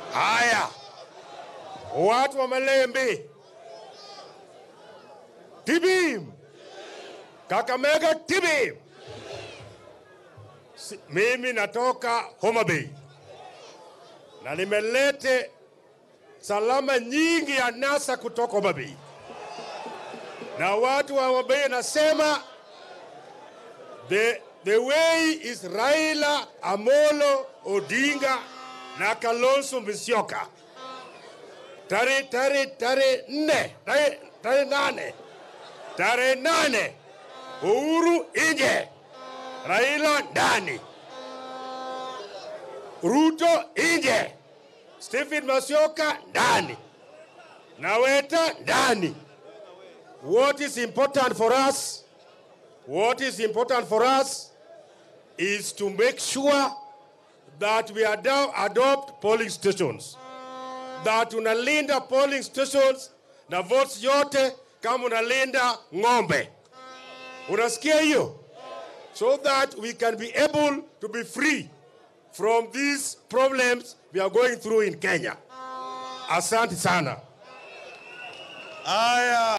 Haya, watu wa Malembe, Tibim, Kakamega, Tibim. Si- Mimi natoka Homa Bay na nimelete salama nyingi ya NASA kutoka Homa Bay, na watu wa Homa Bay nasema the, the way is Raila Amolo Odinga na Kalonzo Musyoka. Tarehe tarehe tarehe nne tarehe tarehe nane tarehe nane Uhuru nje, Raila ndani, Ruto nje, Stephen Musyoka ndani, Naweta ndani. What is important for us? What is important for us is to make sure that we ado- adopt polling stations, that unalinda polling stations na votes yote kama unalinda ng'ombe. Unasikia hiyo? So that we can be able to be free from these problems we are going through in Kenya. Asante sana. Haya.